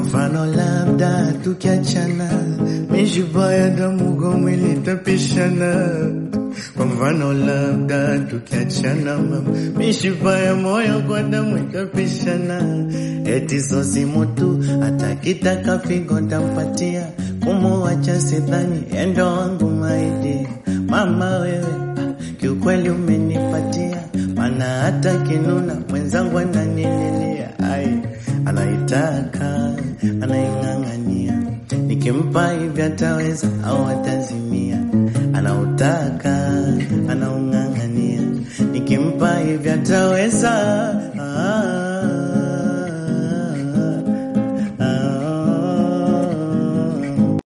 mfano labda tukiachana, mishipa ya damu kwa mwili itapishana. Kwa mfano labda tukiachana, mama, mishipa ya moyo kwa damu itapishana. Eti sosi mutu hata kitaka figo tampatia, kumuacha sidhani endo wangu maidi. Mama wewe kiukweli umenipatia, mana hata kinuna mwenzangu ananililia, ai anaitaka anaing'ang'ania, nikimpa hivi ataweza au atazimia, anautaka anaung'ang'ania, nikimpa hivi ataweza